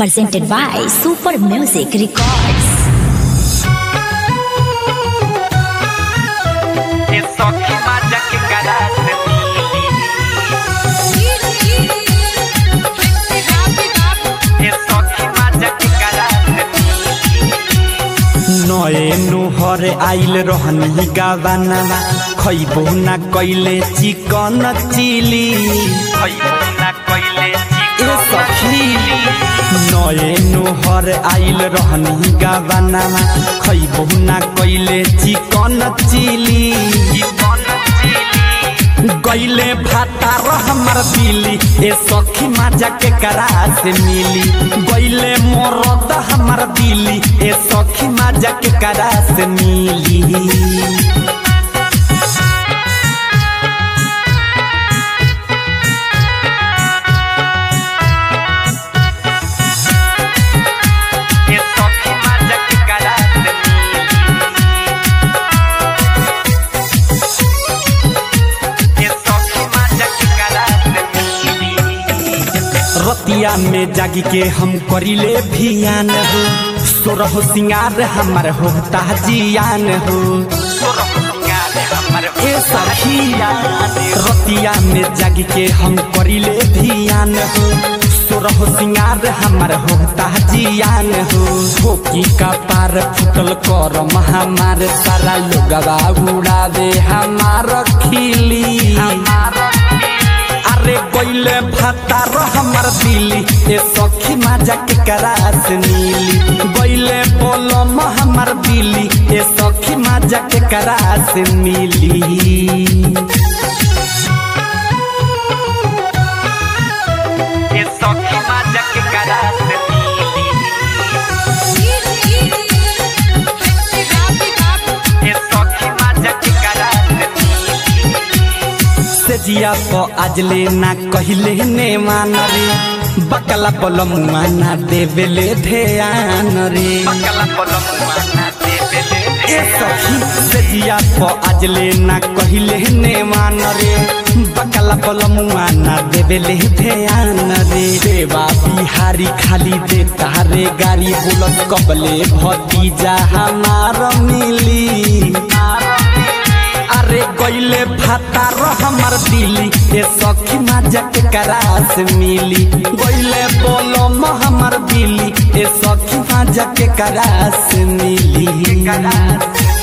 presented by Super Music Records. Eso que vaya que caraste Eso que vaya que caraste नए नुहर आइल रहनी गावानावा खैबो ना कैले चिकन चिली खैबो ना कइले ए सखी नए नुहर आइल रहनी गावानावा खैबो ना कैले चिकन चिली चिकन चिली गैले भाता हमर दिली ए सखी माजा के करा से मिली गैले मोरद हमर दिली ए सखी माजा के करा से मिली Eso que vaya que caraste Eso que vaya que caraste रतिया में जागी के हम करिले भियान हो सोरह सिंगार हमर होता जियान हो ए सखिया रतिया में जागी के हम करिले भियान हो सोरह सिंगार हमर होता जियान हो ठोकी का पार फुटल कर हमार सारा लोगवा उड़ावे हमार खिली अरे कोइले भातार हमर दिली ए सखी माजा के करास नीली गइले बोलम हमर दिली ए सखी माजा के करास मिली Eso que vaya que caraste Eso que vaya que caraste से जिया तो आजले ना कहिले ने मान रे बकला पलमुआ ना देवेले ध्यान रे Bacala por la mano de bebé ए सखी से जिया तो आजले ना कहिले ने मान रे बकला पलमुआ ना देवेले ध्यान रे देवा बिहारी खाली दे तारे गाड़ी बुलत कबले भतीजा हमार मिली अरे गइले भातार हमर दिली ए सखी माजा के करास मिली गइले बोलम हमर दिली ए सखी माजा के करास मिली caraste